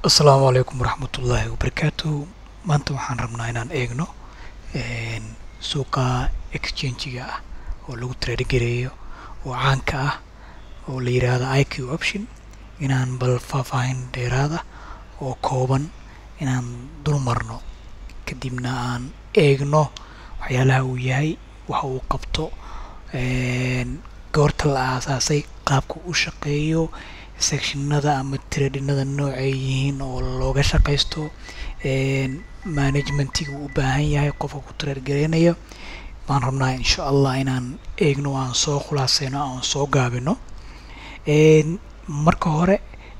asalaamu calaykum waraxmatullaahi wabarakaatuhu maanta waxaan rabnaa inaan eegno suuqa exchangiga ah oo lagu trade gareeyo oo caanka ah oo la yidhaahdo iq option inaan bal faahfaahin dheeraada oo kooban inaan dul marno kadibna aan eegno waxyaalaha uu yahay waxa uu qabto goorta la aasaasay qaabka u shaqeeyo sectionada ama tradinada noocay yihiin oo looga shaqaysto managementiga uu u baahan yahay qofka ku trade gareynayo baan rabnaa insha allah inaan eegno aan soo khulaaseyno aan soo gaabino marka hore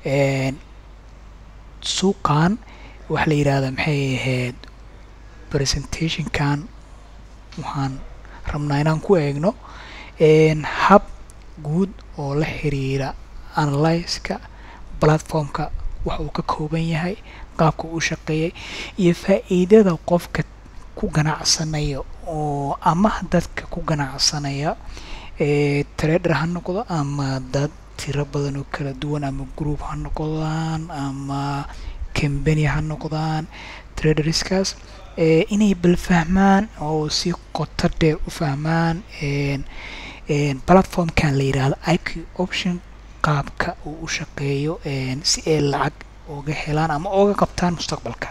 suuqan waxa la yidhaahda maxay ahayd presentationkan waxaan rabnaa inaan ku eegno hab guud oo la xiriira analyska platformka waxa uu ka kooban yahay qaabka uu shaqeeyay iyo faa-iidada qofka ku ganacsanaya oo ama dadka ku ganacsanaya trader ha noqdo ama dad tiro badan oo kala duwan ama group ha noqdaan ama cambany ha noqdaan traderskaas inay bal fahmaan oo si qoto dheer u fahmaan platformkan la yidhaahdo iq option qaabka uu u shaqeeyo si ay lacag oga helaan ama oga qabtaan mustaqbalka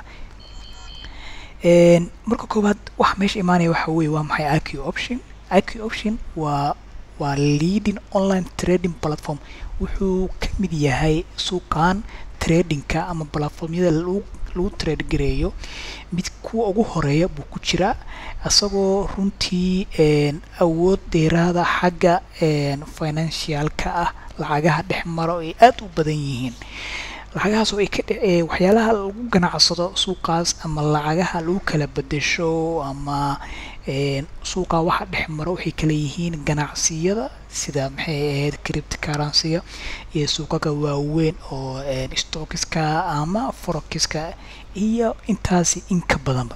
marka koowaad waxa meesha imaanaya waxa weye waa maxay iq option iq option waa waa leading online trading platform wuxuu ka mid yahay suuqan tradingka ama platformyada lagu lagu trade gareeyo mid kuwa ugu horeeya buu ku jiraa isagoo runtii awood dheeraada xagga financialka ah lacagaha dhex maro ay aada u badan yihiin lacagahaas oo ay ka dhe waxyaalaha lagu ganacsado suuqaas ama lacagaha lagu kala bedesho ama suuqa waxa dhex maro waxay kala yihiin ganacsiyada sida maxay ahayd crypt currencyga iyo suuqaga waaweyn oo stockiska ama forokiska iyo intaasi inka badanba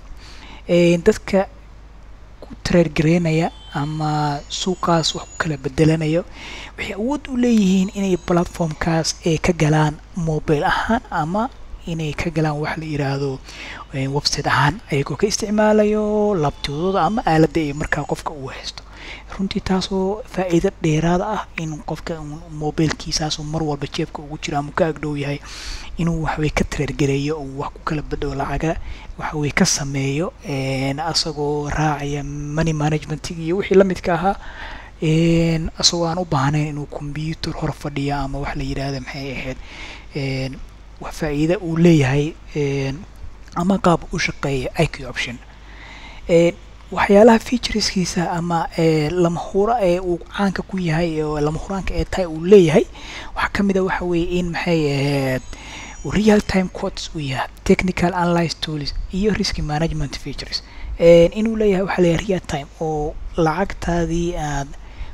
dadka ku trade gareynaya ama suuqaas wax ku kala bedelanayo waxay awood u leeyihiin inay platformkaas ay ka galaan mobile ahaan ama inay ka galaan wax la yiraahdo website ahaan ayagoo ka isticmaalayo labtoodooda ama aaladda ay markaa qofka uu haysto runtii taasoo faa-iido dheeraada ah in qofka mobilekiisaasoo mar walba jeebka ugu jiro ama ka agdhow yahay inuu waxway ka trade gareeyo uu wax ku kala bedho lacaga waxaway ka sameeyo asagoo raacaya money management iyo wixii lamidka ahaa asagoo aan u baahnayn inuu combyuter hor fadhiya ama wax la yidhaahda maxay ahayd wax faa-iida uu leeyahay ama qaab u shaqeeya iq option waxyaalaha featureskiisa ama lama hura ee uu caanka ku yahay oo lama huraanka ee tahay uu leeyahay waxaa ka mid a waxa weeye in maxay ahayd real time quotes uu yahay technical analyze tools iyo risk management features inuu leeyahay waxaa leeyahay real time oo lacagtaadii aad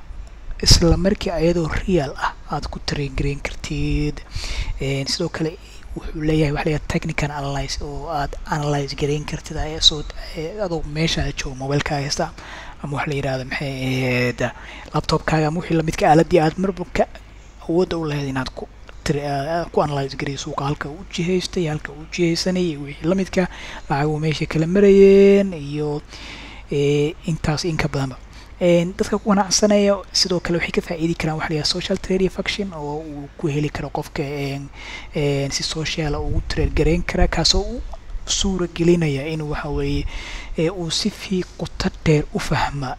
isla markii ayadoo real ah aad ku taregareyn kartid sidoo kale wuxuu leeyahay waxa leeyahay technical analyze oo aad analyze gareyn kartid soo adoo meesha joogo mobilekaaga haysta ama waxa la yidhahda maxay ahayd laptopkaaga ama wixii lamidka aaladii aad marba ka awoodda u lahayd inaad ku ku analyze gareyo suuqa halka u jihaystay halka u jihaysanayay wixii lamidka lacagu meesha kala marayeen iyo intaas inka badanba dadka ku ganacsanaya sidoo kale waxay ka faa-iidi karaan waxa layahay social trade faction oo uu ku heli karo qofka si social ugu trade gareyn kara kaasoo u suura gelinaya in waxa weeye uu si fii qoto dheer u fahma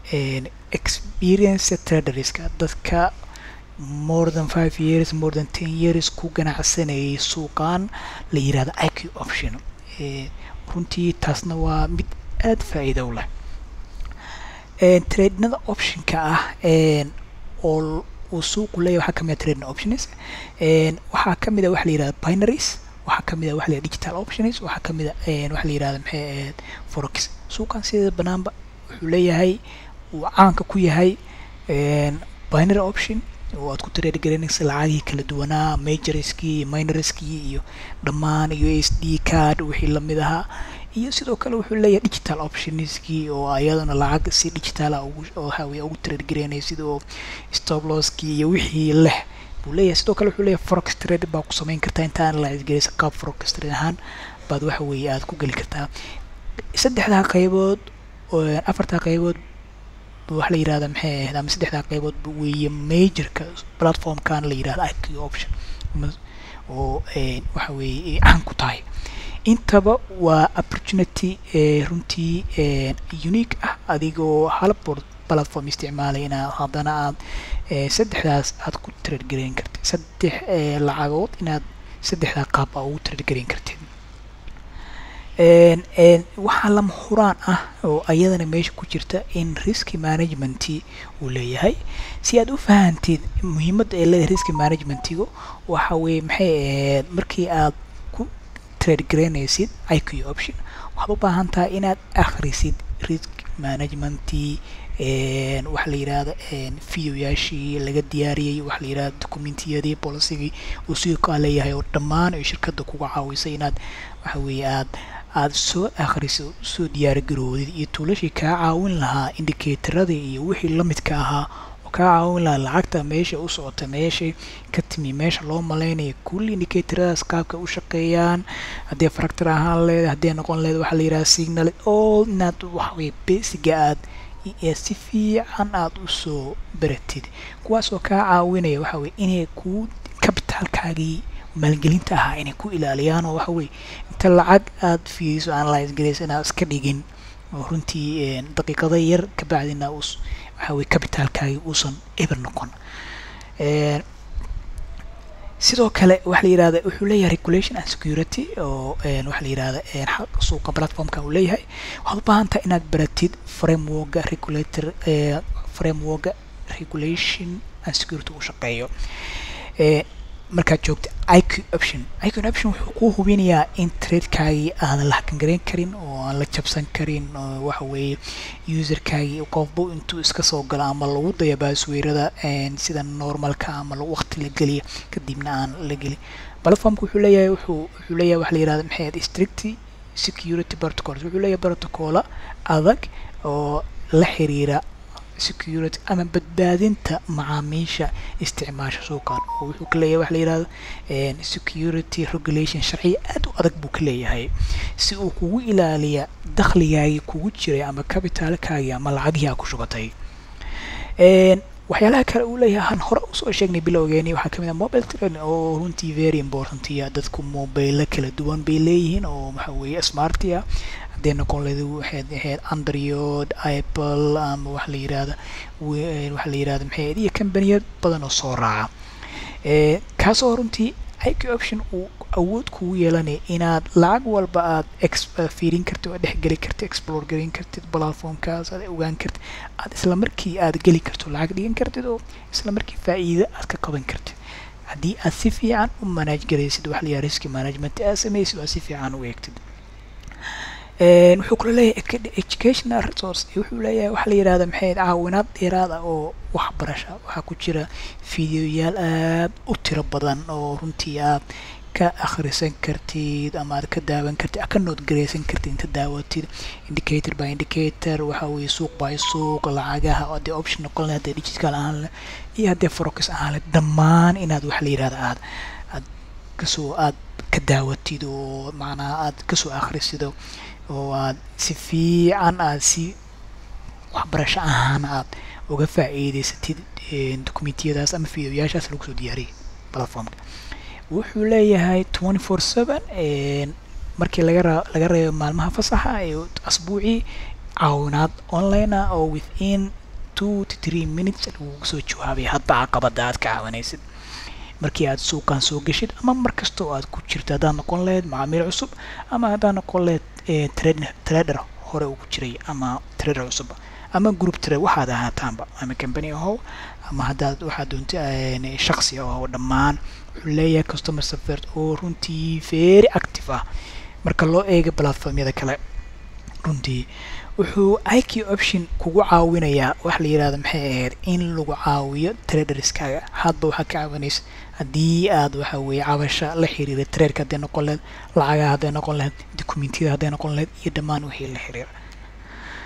experience traderska dadka more than five years more than ten years ku ganacsanayay suuqan la yirahdo iq option runtii taasna waa mid aada faa-iida u leh tradenada optionka ah oo uu suuqu leeyahy waxaa kamid a trading options waxaa kamid a waxa la yirahda binaries waxaa kamid a waxa la yirahda digital options waxaa kamid a waxa la yirahda maxay ahayd forex suuqan sideeda banaanba wuxuu leeyahay uu caanka ku yahay binary option oo aad ku trade garaynaysa lacagihii kala duwanaa majorskii iyo minorskii iyo dhammaan u s d card wixii lamid ahaa iyo sidoo kale wuxuu leeyahay digital optionskii oo ayadana lacag si digitala ugu oo hawiya ugu trade garaynaya sida oo stop losskii iyo wixii leh buu leeyahay sidoo kale wuxuu leeyahay forex trade baa ku samayn kartaa inta analyze garaysa qaab forex trade ahaan baad waxa weeye aad ku geli kartaa saddexdaa qaybood afartaa qaybood waxa la yirahda maxay ahayd ama saddexdaa qaybood weeye majorka platformkan la yirahda iq option oo waxa weeye caan ku tahay intaba waa opportunity runtii unique ah adigoo hal platform isticmaalay inaa haddana aad saddexdaas aad ku trade garayn kartid saddex lacagood inaad saddexdaa qaab aa ugu trade garayn kartid waxaa lama huraan ah oo ayadana meesha ku jirta in risk management uu leeyahay si aad u fahantid muhiimadda ee leedahay risk managementigu waxa weeye maxay ahayd markii aad ku trade garaynaysid iq option waxaad u baahan tahay inaad akhrisid risk managementii waxa la yirahda videoyaashii laga diyaariyey waxa la yirahda documentiyadii policygii uu sidoo kaa leeyahay oo dhammaan ay shirkadda kuga caawisay inaad waxa weeye aad aada soo akhriso soo diyaargaroodid iyo tuulashii kaa caawin lahaa indicatoradii iyo wixii lamidka ahaa oo kaa caawin lahaa lacagta meesha u socota meeshay ka timi meesha loo malaynaya kulli indicatoradaas qaabka u shaqeeyaan haddii fractor ahaan leed haddii noqon leed waxaa la yidhaha signal all inaad waxaweye basiga aad si fiican aada usoo baratid kuwaas oo kaa caawinaya waxa weye inay kuu kabitaalkaagii maalgelinta ahaa inay ku ilaaliyaan oo waxa weye inta lacag aada fiiriso analyze garaysa inaad iska dhigin oo runtii daqiiqada yar kabacdina us waxa weye kabitaalkaagii uusan eber noqon sidoo kale waxa la yirahda wuxuu leeyahay regulation and security oo waxa la yirahda suuqa platformka uu leeyahay waxaad u baahan tahay inaad baratid frameworka regulator frameworka regulation and security uu shaqeeyo markaad joogta iq option iq option wuxuu kuu hubinayaa in tradekaagii aadan la hakan garayn karin oo aan la jabsan karin oo waxa weeye userkaagii qofba intuu iska soo galo ama lagu daya baasweyrada sida normalka ama waqti la geliya kadibna aan la gelin platformka wuxuu leeyahay wuxuu wuxuu leeyahay waxa la yirahda maxay ahayd strict security protocols wuxuu leeyahay protocola adag oo la xiriira security ama badbaadinta macaamiisha isticmaasha suuqan oo wuxuu ka leeyahay waxa la yirahdo security regulation sharciya aad u adag buu ka leeyahay si uu kugu ilaaliya dakhligaagii kugu jiray ama cabitaalkaagii ama lacagihii aa ku shubatay waxyaalaha kale uu leeyahay aan hore usoo sheegnay bilowgeeni waxaa kamid ah mobile trade oo runtii very important ya dadku mobile kala duwan bay leeyihiin oo waxa weeye smarty ah haddee noqon leed waxayd ahayd android apple ama waxa la yirahda waxa la yirahda maxay ahayd iyo kambaniyad badan oo soo raaca kaasoo runtii iq option uu awood kugu yeelanaya inaad lacag walba aad fiirin kartid oo dhexgeli kartid explore garin kartid platformkaas aad ogaan kartid aad isla markii aad geli karto lacag dhigan kartid oo isla markii faa'iido aad ka qaban kartid haddii aad si fiican u manage garaysid waxa la yiraha risk management aad samaysid oo aad si fiican u eegtid wuxuu kula leeyahay educational resource wuxuu leeyahay waxa la yirahda maxay caawinaad dheeraad ah oo waxbarasha waxaa ku jira fideoyaal aad u tiro badan oo runtii aad ka akhrisan kartid ama aad ka daawan kartid aad ka noodgaraysan kartid inta daawatid indicator by indicator waxa weeye suuq by suuq lacagaha oo haddii option noqon leh haddii digital ahaan leh iyo haddii forex ahaan leh dhammaan inaad waxa la yirahda aad aad kasoo aad ka daawatid oo macnaha aad kasoo akhrisido oo aad si fiican aad si waxbarasho ahaan aad uga faa'iidaysatid dokumentiyadaas ama fideoyaashaas lagu soo diyaariyay platformka wuxuu leeyahay twenty four seven markii laga ra laga reebo maalmaha fasaxa ee asbuucii caawinaad online ah oo within two to three minutes lagugu soo jawaabay hadba caqabada aad ka caawinaysid markii aad suuqan soo geshid ama mar kasta oo aad ku jirto haddaad noqon lahayd macaamiil cusub ama haddaad noqon lahayd trader hore ugu jiray ama trader cusub ama group trade waxaad ahaataanba ama company ahow ama haddaad waxaad doonta shaksi oo dhammaan wuxuu leeyahay customer support oo runtii very active ah marka loo eega platformyada kale runtii wuxuu iq option kugu caawinayaa waxa la yirahda maxay ahayd in lagu caawiyo traderskaaga hadba waxaa ka caawinaysa haddii aad waxa weeye cabasha la xiriira traderka hadday noqon lahayd lacagaha hadday noqon lahayd documentiyada hadday noqon lahayd iyo dhammaan wixii la xiriira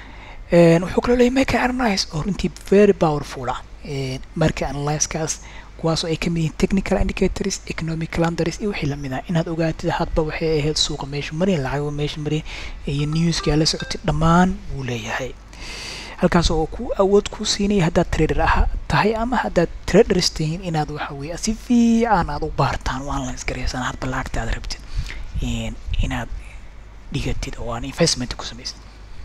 wuxuu kaloo leeyahay marka analyze oo runtii very powerful ah marka analyzekaas kuwaasoo ay ka mid yihiin technical indicators economic calendars iyo wixii lamid ah inaad ogaatid hadba waxay ahayd suuqa meesha mariyan lacago meesha mariyan iyo newska la socotay dhammaan wuu leeyahay halkaas oo ku awood ku siinaya haddaad trader ah tahay ama haddaad traders tihiin inaad waxa weeye si fiican aad u baartaan oo online garaysan hadba lacagta aad rabtid inaad dhigatid oo aan investment ku samaysid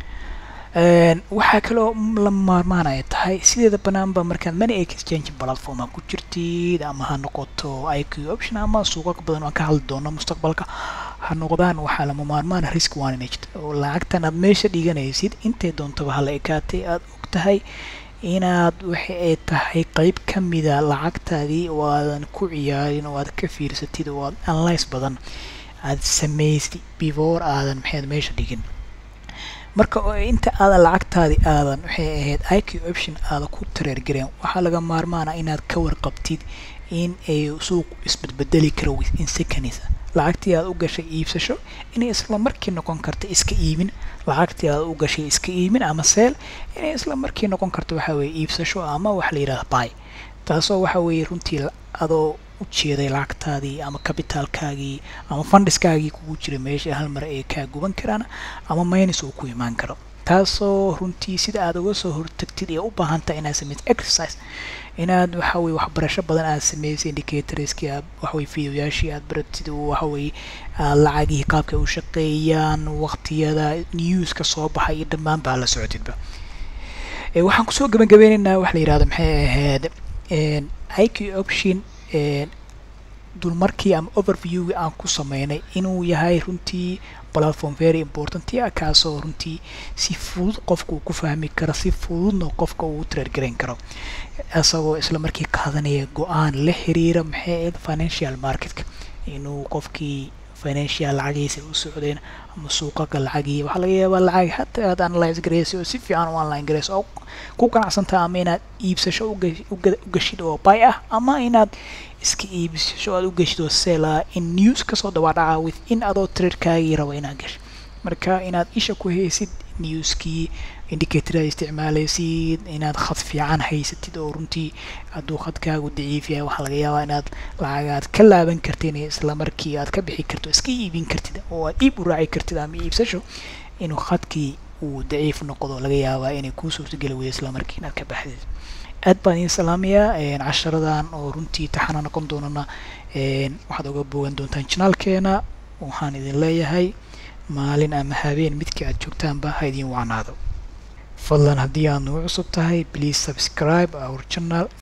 waxaa kaloo la maarmaanaya tahay sideeda banaanba markaad money exchange platform ku jirtid ama ha noqoto iq option ama suuqa badan aan ka hadli doono mustaqbalka ha noqdaan waxaa lama maarmaan risk managed oo lacagtan aad meesha dhiganaysid intay doontaba hala ekaatay aad og tahay inaad waxa ay tahay qeyb ka mida lacagtaadii oo aadan ku ciyaarin oo aad ka fiirsatid oo aad analyse badan aad samaysid before aadan maxayd meesha dhigin marka inta aadan lacagtaadii aadan waxay ahayd iq option aada ku tareergareen waxaa laga maarmaana inaad ka warqabtid in ay suuq isbedbedeli karo within seconds lacagtii aad u gashay iibsasho inay isla markii noqon karta iska iibin lacagtii aad u gashay iska iibin ama seel inay isla markii noqon karta waxa weeye iibsasho ama wax la yidhahda buy taasoo waxa weeye runtii adoo ujeeday lacagtaadii ama kabitaalkaagii ama fundiskaagii kugu jira meesha hal mar ay kaa guban karaan ama minus uu ku imaan karo taasoo runtii sida aad uga soo hortagtid ee u baahantahay inaad samaysid exercise inaad waxa weye waxbarasho badan aad samaysay indicatorskii aad waxaweye videoyaashii aad baratid waxaweye lacagihii qaabka u shaqeeyaan waqtiyada newska soo baxay iyo dhammaan baa la socotidba waxaan kusoo gabagabeynaynaa waxa la yidhahdo maxay ahayd iq option dulmarkii ama overviewgii aan ku sameynay inuu yahay runtii platform very important ah kaasoo runtii si fudud qofka uu ku fahmi karo si fududna qofka uu traergarayn karo isagoo isla markii qaadanaya go-aan la xiriira maxay ahayd financial marketka inuu qofkii financial lacagiisa u socdeen ama suuqaga lacagii waxaa laga yaabaa lacag hataa aad analyse garaysa oo si fiican u online garaysa oo ku ganacsantaa ama inaad iibsasho u gashid oo buy ah ama inaad iska iibsasho aad u gashid oo sell ah in news kasoo dabaadhaca within adoo traderkaagii rabo inaad gasho marka inaad isha ku haysid newskii indicator aad isticmaalaysid inaad khad fiican haysatid oo runtii hadduu khadkaagu daciif yahay waxaa laga yaabaa inaad lacagaad ka laaban kartin isla markii aad ka bixi karto iska iibin kartid oo aad iib u raaci kartid ama iibsasho inuu khadkii uu daciif noqdo laga yaabaa inay kuu suurtageli weydo isla markii inaad ka baxdid aad baan idin salaamayaa casharadan oo runtii taxana noqon doonana waxaad oga bogan doontaan janaalkeena waxaan idin leeyahay maalin ama habeen midkii aad joogtaanba ha idin wacnaado fadlan haddii aad nagu cusub tahay please subscribe our channel